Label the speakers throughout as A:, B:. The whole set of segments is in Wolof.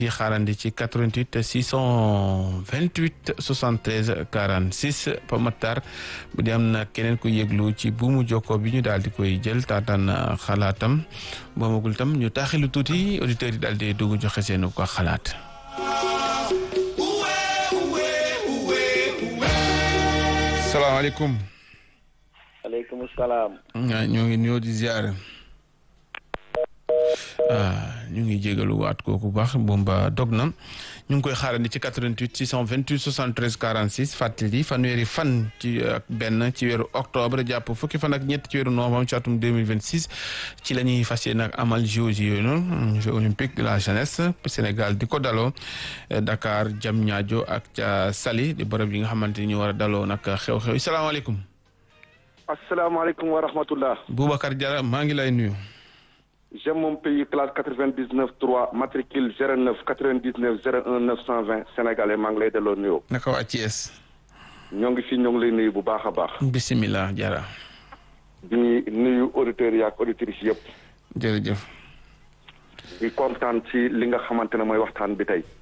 A: di xaarandi ci 88 628 73 46 Pa Matar bu di am na keneen ku yëglu ci buumu jokkoo bi ñu daal di koy jël taataan xalaatam boomagul tam ñu taaxilu tuuti auditeurs yi daal di dugg joxe seen ko xalaat. salaamaaleykum.
B: aleykum salaam.
A: ñoo ngi nuyoo di ziar. ñu ngi jégalu waat kooku baax bomba dog na ñu ngi koy xaarandi ci 88 628 73 46 fàttali fanweeri fan ci ak benn ci weeru octobre jàpp fukki fan ak ñett ci weeru novembre ci atum 2026 ci la ñuy fas yéene ak amal Jeux yooyu noonu Jeux olympiques de la jeunesse Sénégal di ko daloo Dakar Diamniadio ak ca Saly di bërëb yi nga xamante ni ñu war a daloo nag xew-xew salaamaaleykum.
B: asalaamaaleykum wa rahmatullah.
A: Boubacar Diarra maa ngi lay nuyu.
B: j'aime mon pays classe quatre-vingt-dix-neuf trois matricule zéro neuf quatre-vingt-dix-neuf zéro un neuf cent vingt sénégalais maa ngi lay delloo nuyoo.
A: naka waa Thiès.
B: ñoo ngi fi ñoo ngi lay nuyu bu baax a baax.
A: bisimilah Diarra.
B: di nuyu auditeurs yi ak auditrices yëpp.
A: jërëjëf.
B: di kontaan ci li nga xamante ne mooy waxtaan bi tey.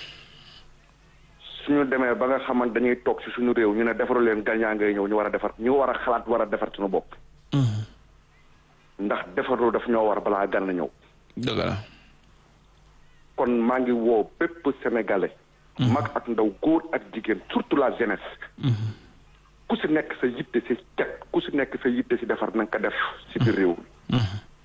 B: suñu demee ba nga xamante dañuy toog ci suñu réew ñu ne defaru leen gañaa ngay ñëw ñu war a defar ñu war a xalaat war a defar suñu bopp. ndax defarlu daf ñoo war balaa gan ñëw.
A: dëgg la.
B: kon maa ngi woo bépp sénégalais. mag ak ndaw góor ak jigéen surtout la jeunesse. ku si nekk sa yitte si cet ku si nekk sa yitte si defar na nga ko def si biir réew mi.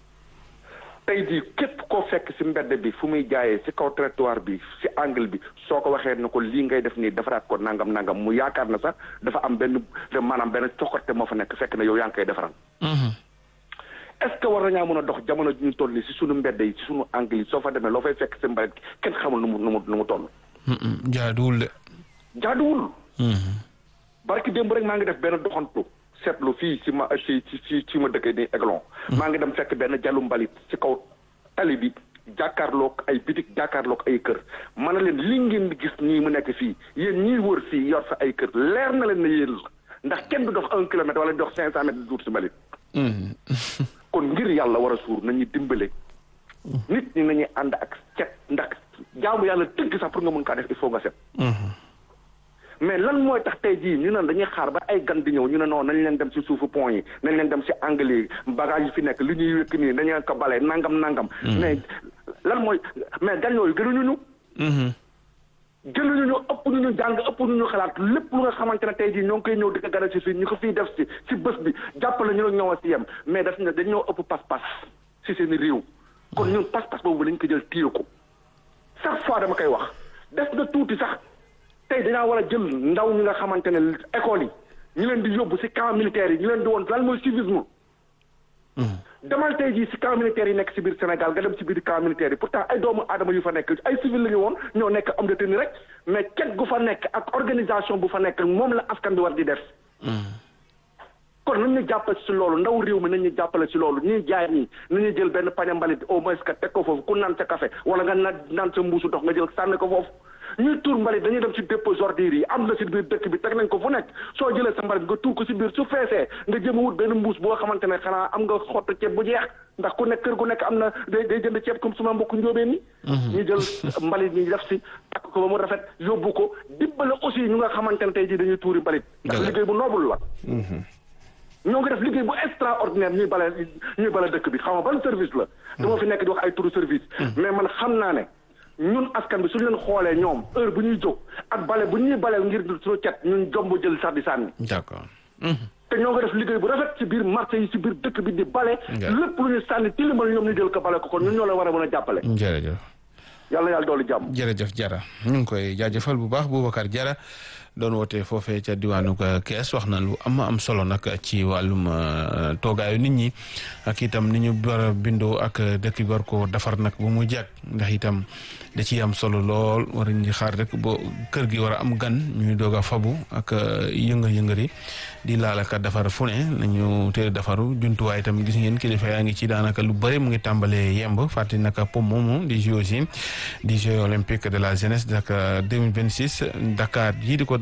B: tey jii képp koo fekk si mbedd bi fu muy jaayee si kaw trottoir bi si angle bi soo ko waxee ne ko lii ngay def nii defaraat ko nangam nangam mu yaakaar na sax dafa am benn maanaam benn coxote moo fa nekk fekk na yow yaa ngi koy defaral. est-ce que war nañaa mën a dox jamono ji ñu toll nii si sunu mbedd yi si sunu angle yi soo fa demee loo fay fekk si mbalit kenn xamul nu mu nu mu nu mu toll.
A: jaaduwul de.
B: jaaduwul. barki démb rek maa ngi def benn doxantu seetlu fii si ma si si si ma dëkk nii Aiglon. maa ngi dem fekk benn jallu mbalit si kaw tali bi jàkkaarloog ay bitik jàkkaarloog ay kër ma ne leen li ngeen di gis nii mu nekk fii yéen ñii wër fii yor fa ay kër leer na leen ne yéen la ndax kenn du dox un kilomètre wala dox cinq cent mètres di duur si mbalit. kon ngir yàlla war a suur nañu dimbale. nit ñi nañuy ànd ak set ndax jaamu yàlla dëgg sax pour nga mën kaa def il faut nga set. mais lan mooy tax tey jii ñu ne dañuy xaar ba ay gan di ñëw ñu ne non nañ leen dem si suufu pont yi nañ leen dem si angle yi bagage yi fi nekk li ñuy wékk nii dañu ko bale nangam nangam. mais lan mooy mais gan yooyu gënuñu ñu. jëluñu ñu ëpp ñu ñu jàng ëpp ñu ñu xalaat lépp lu nga xamante ne tey jii ñoo ngi koy ñëw di ko gën a si fii ñu ko fiy def si si bés bi jàppale ñu ne ñoo si yem mais daf ne dañ ñoo ëpp pas-pas si seen réew. kon ñun pas-pas boobu lañ ko jël téye ko chaque fois dama koy wax def na tuuti sax tey dañaa war a jël ndaw ñi nga xamante ne école yi ñu leen di yóbbu si camp militaire yi ñu leen di woon lan mooy civisme. demal tey jii si camp militaire yi nekk si biir Sénégal nga dem si biir camp militaire yi pourtant ay doomu aadama yu fa nekk ay civil la ñu woon ñoo nekk am de tenue rek mais ket gu fa nekk ak organisation bu fa nekk moom la askan bi war di def. kon nañ ñu jàppale si loolu ndaw réew mi nañ ñu jàppale si loolu ñuy jaay ñi nañu jël benn pañe mbalit au moins que teg ko foofu ku naan sa café wala nga naan naan sa mbuusu dox nga jël sànni ko foofu. ñuy tuur mbalit dañuy dem si dépôt ordures yi am na si biir dëkk bi teg nañ ko fu nekk soo jëlee sa mbalit nga tuur ko si biir su feesee nga jëm a wut benn mbuus boo xamante ne xanaa am nga xottu ceeb bu jeex ndax ku nekk kër gu nekk am na day day jënd ceeb comme suma mbokk njóobeen ni ñu jël mbalit ñi def si takk ko ba mu rafet yóbbu ko dimbale aussi ñu nga xamante ne tey jii dañuy tuuri mbalit ndax liggéey bu noobul la ñoo ngi def liggéey bu extraordinaire ñuy bale ñuy bale dëkk bi xam nga ban service la dama fi nekk di wax ay turu service mais man xam naa ne ñun askan bi suñu leen xoolee ñoom heure bu ñuy jóg ak bale bu ñuy baleel ngir suñu cet ñun jomb jël sax di sànni.
A: d'accord.
B: te ñoo ngi def liggéey bu rafet ci biir marché yi ci biir dëkk bi di bale. lépp lu ñu sànni tilimal ñoom ñu jël ko bale ko kon ñun ñoo leen war a mën a jàppale.
A: jërëjëf.
B: yàlla yàlla doolu jàmm.
A: jërëjëf Jara ñu ngi koy jaajëfal bu baax Boubacar Jara doon woote foofee ca diwaanu Kees wax na lu am am solo nag ci wàllum toogaayu nit ñi ak itam ni ñu war a bindoo ak dëkk bi war ko defar nag bu mu jàkk ndax itam da ciy am solo lool war ñu xaar rek bo kër gi war a am gan ñuy doog a fabu ak yënga-yëngari di laalaka defar fu ne nañu teel defaru jumtuwaay itam gis ngeen kilifa yaa ngi ci daanaka lu bëri mu ngi tàmbalee yemb fàttali naka pom moomu di JOJ di Jeux olympiques de la jeunesse Dakar 2026 Dakar yii di ko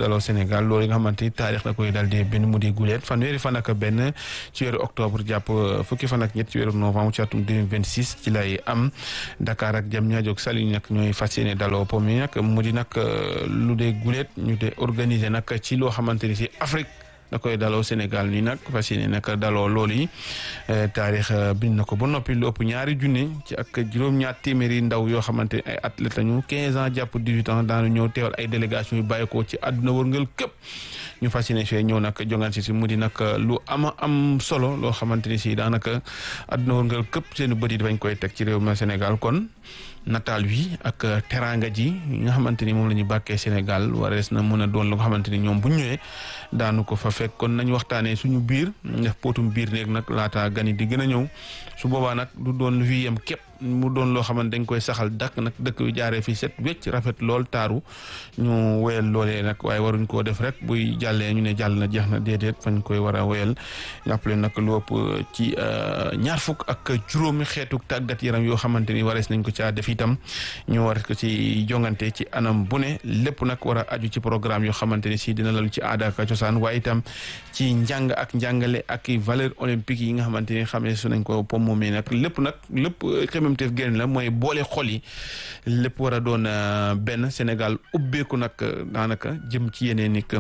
A: daloo Sénégal loolu nga xamante ni taarix la koy daal di benn mu di guleet fanweeri fan ak benn ci weeru octobre jàpp fukki fan ak ñett ci weeru novembre ci atum 2026 ci lay am Dakar ak Diamniadio ak Saly nag ñooy fas yéene daloo po mi nag mu di nag lu dee guleet ñu dee organiser nag ci loo xamante ni si Afrique da koy daloo Sénégal nii nag fas yéene nag daloo loolu yi taarix bind na ko ba noppi lu ëpp ñaari junne ci ak juróom-ñaar téeméeri ndaw yoo xamante ne ay athlètes lañu 15 ans jàpp 18 ans daanu ñëw teewal ay délégation yu bàyyeekoo ci àdduna wërngal képp ñu fas yéene fee ñëw nag jongaan si si mu di nag lu ama am solo loo xamante ni si daanaka àdduna wërngal képp seen bët yi dafañ koy teg ci réew mi Sénégal kon nataal wi ak teranga ji nga xamante ni moom la ñu bàkkee Sénégal warees na mën a doon lu nga xamante ni ñoom bu ñëwee daanu ko fa fekk kon nañu waxtaanee suñu biir def potum biir néeg nag laata gani di gën a ñëw su boobaa nag du doon lu fi yem képp mu doon loo xamante dañ koy saxal dakk nag dëkk yu jaaree fi set wecc rafet lool taaru ñu wéyal loolee nag waaye waruñ koo def rek buy jàllee ñu ne jàll na jeex na déedéet fañ koy war a wéyal jàppale nag lu ëpp ci ñaar fukk ak juróomi xeetu tàggat yaram yoo xamante ni warees nañ ko caa def itam ñu war ko ci jongante ci anam bu ne lépp nag war a aju ci programme yoo xamante ni si dina lalu ci aada ak cosaan waaye itam ci njàng ak njàngale ak valeur olympique yi nga xamante ni xamee su nañ ko pom moomee nag lépp nag lépp xemamteef génn la mooy boole xol yi lépp war a doon benn Sénégal ubbeeku nag daanaka jëm ci yeneen ni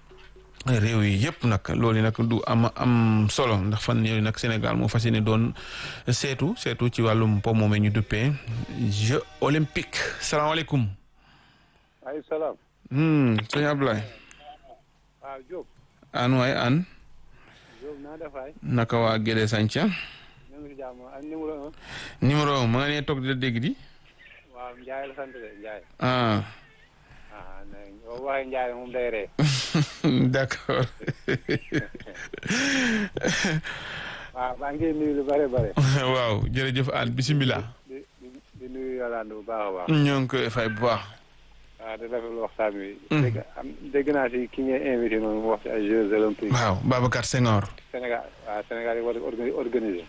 A: réew yi yëpp nag loolu nag du am am solo ndax fan yooyu nag Sénégal moo fas yéene doon seetu seetu ci wàllum po moomee ñu duppee jeux olympique salaamaaleykum.
C: ay salaam.
A: sëñ Abdoulaye.
C: waaw Diop.
A: an waay an.
C: Diop naa def waay.
A: naka waa Gédé Santhia.
C: ñu ngi si jàmm ak numéro un.
A: numéro un ma nga nee toog di la dégg di.
C: waaw Ndiaye la sant de Ndiaye.
A: ah.
C: ah nee boo waxee Ndiaye moom day ree.
A: d'accord.
C: waaw maa ngi nuyu lu bare bare.
A: waaw jërëjëf an bisimilah.
C: di di di nuyu Yolande bu baax a baax.
A: ñoo ngi koy fay bu baax.
C: waaw di rafetlu waxtaan wi. dégg am dégg naa si ki ngay invité noonu mu wax si ay Jeux olympiques.
A: waaw Babacar Senghor.
C: Sénégal waaw Sénégal yi war a organi organiser.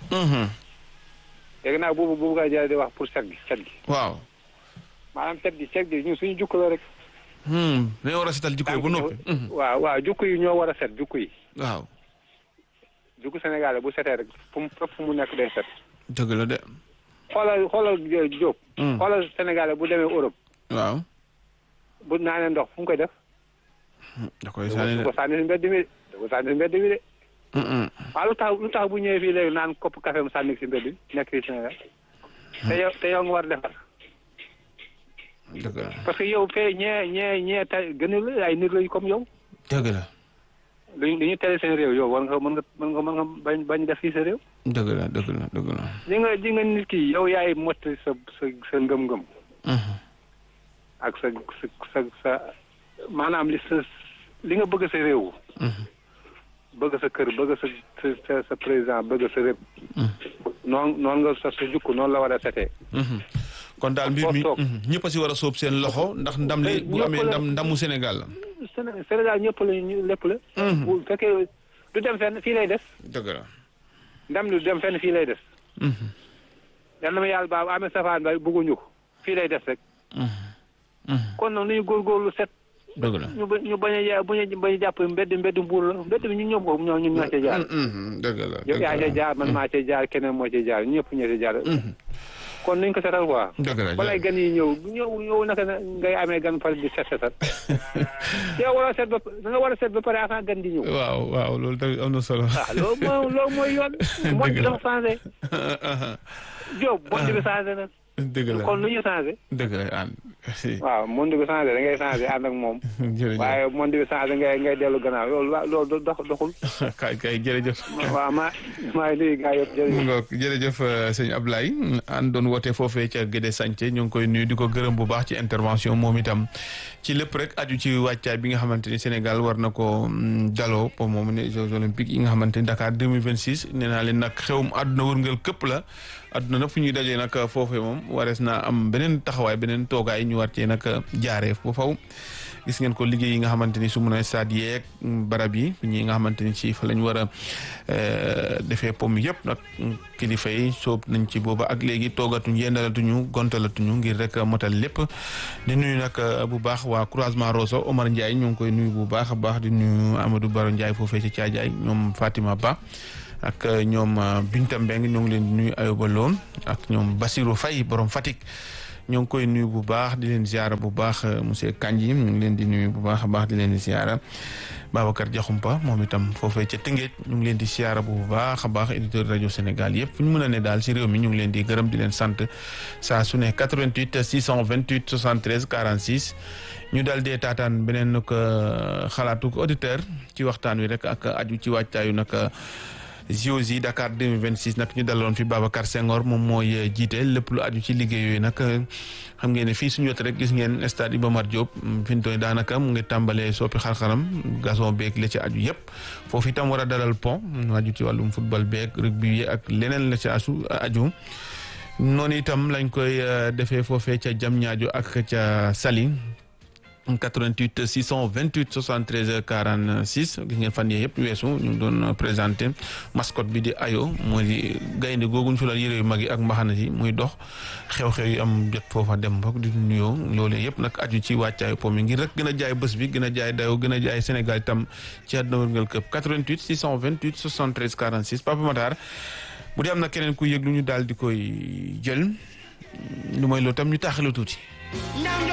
C: dégg naa boobu boobu nga jël di wax pour set gi set gi.
A: waaw.
C: maanaam set gi set gi ñun suñu jukk la rek.
A: dañoo war a setal jikko yi ba noppi.
C: waaw waaw jukk yi ñoo war a set jukk yi.
A: waaw.
C: jukk Sénégal bu setee rek fu mu fépp fu mu nekk day set.
A: dëgg la de.
C: xoolal xoolal Diop. xoolal Sénégal bu demee Europe.
A: waaw.
C: bu naanee ndox fu mu koy def.
A: da koy sànni
C: da
A: de.
C: ko sànni si mbedd mi da ko sànni si mbedd mi de. waaw lu tax lu tax bu ñëwee fii léegi naan kopp café mu sànni si mbedd mi nekk fii Sénégal. te yow te yow nga war defar.
A: dëgg la
C: parce que yow fee ñee ñee ñee tey gën la ay nit lañu comme yow.
A: dëgg la.
C: lu ñu tere seen réew yow war nga mën nga mën nga mën nga bañ bañ def fii sa réew.
A: dëgg la dëgg la dëgg la.
C: ji nga ji nga nit ki yow yaay mottali sa sa sa ngëm-ngëm. ak sa sa sa sa maanaam li sa li nga bëgg sa réew. bëgg sa kër bëgg sa sa sa président bëgg sa réew. noonu noonu nga sa sa jukk noonu la war a setee.
A: kon daal mbir mi
C: Foo toog.
A: ñëpp a si war a sóob seen loxo ndax ndam li bu
C: ñëpp
A: amee
C: la-
A: ndam ndamu Sénégal la.
C: Séné- Sénégal ñëpp la ñu lépp la. bu fekkee du dem fenn fii lay des.
A: dëgg la.
C: ndam li du dem fenn fii lay des. yal na ma yàlla baax amee safaan ba bëgguñu ko fii lay des rek. kon nag nañu góorgóorlu set.
A: dëgg la.
C: ñu ba ñu bañ a ja- bañ a bañ a jàpp mbedd mbedd mbuur la mbedd bi ñun ñëpp ko ñoo ñun ñoo cee jaar.
A: dëgg la
C: yow
A: dëgg
C: yaa cee
A: la.
C: jaar man maa cee jaar keneen moo cee jaar ñëpp ñoo cee jaar. kon nañ ko setal quoi.
A: dëgg la
C: balay gan yi ñëw ñëw ñëw naka na ngay amee gan pare di set setal. yow war a set ba da nga war a set ba pare avant gan di ñëw.
A: waaw waaw loolu tamit am na solo.
C: ah loolu mooy loolu mooy yoon. monde bi dafa changé. Diop monde bi changé na.
A: dëgg la
C: kon lu ñu changé.
A: dëgg la an
C: waaw monde bi changé da ngay changé ànd ak moom.
A: jërëjëf
C: waaye monde bi changé ngay ngay dellu gannaaw loolu wa loolu dox doxul.
A: kay kay jërëjëf.
C: waaw maa maa ngi nuyu gars yëpp
A: mu
C: jërëjëf.
A: ngoog jërëjëf euh, sëñ Ablaye an doon woote foofee ca Gédé Santhie ñu ngi koy nuyu di ko gërëm bu baax ci intervention moom itam ci lépp rek aju ci wàccaay bi nga xamante ni Sénégal war na ko mm, daloo pour moom ne Jeux olympiques yi nga xamante ni Dakar 2026 nee naa leen nag xewum àdduna wërngal këpp la adduna nag fu ñuy dajee nag foofee moom warees naa am beneen taxawaay beneen toogaay ñu war cee nag jaaree ba faw gis ngeen ko liggéey yi nga xamante ni su mun a stade yeeg barab yi ñi nga xamante ni ci fa lañ war a defee pom yëpp nag kilifa yi soob nañ ci booba ak léegi toogatuñ yendalatuñu gontalatuñu ngir rek motal lépp di nuyu nag bu baax waa croisement Rosso Omar Ndiaye ñu ngi koy nuyu bu baax a baax di nuyu Amadou Baro Ndiaye foofee ci Caajaay ñoom Fatima Ba ak ñoom Binta Mbeng ñoo ngi leen di nuyu Ayoba Loon ak ñoom Basirou Faye borom Fatick ñoo ngi koy nuyu bu baax di leen ziara bu baax monsieur Kandji ñu ngi leen di nuyu bu baax a baax di leen di ziara Babacar Diakhoumpa moom itam foofee ca Tëngéej ñu ngi leen di ziara bu baax a baax éditeur rajo Sénégal yëpp fu ñu mën a ne daal si réew mi ñu ngi leen di gërëm di leen sant saa su ne 88 628 73 46 ñu daal dee taataan beneen ko xalaatu auditeur ci waxtaan wi rek ak aju ci wàccaayu nag JOJ Dakar 2026 nag ñu daloon fi Babacar Senghor moom mooy jiite lépp lu aju ci liggéey yooyu nag xam ngeen ne fii suñu wet rek gis ngeen stade Iba Mar Diop fi mu toll daanaka mu ngi tàmbalee soppi xar-xaram gazon beeg la ci aju yëpp foofu itam war a dalal pont aju ci wàllum football beeg rugby ak leneen la ci asu aju noonu itam lañ koy defee foofee ca Diamniadio ak ca Saly 88 628 73 46 gis ngeen fan yii yëpp weesu ñu ngi doon présenté mascotte bi di ayo mooy di gaynde googuñ fi la yére yu mag yi ak mbaxana yi muy dox xew-xew yi am jot foofa dem bokk di nuyoo loolee yëpp nag aju ci wàccaayu po mi ngir rek gën a jaay bés bi gën a jaay dayo gën a jaay Sénégal itam ci àdduna wërngal këpp 88 628 73 46 Papa Matar bu dee am na keneen ku yëg lu ñu daal di koy jël lu mooy loolu tam ñu taaxalu tuuti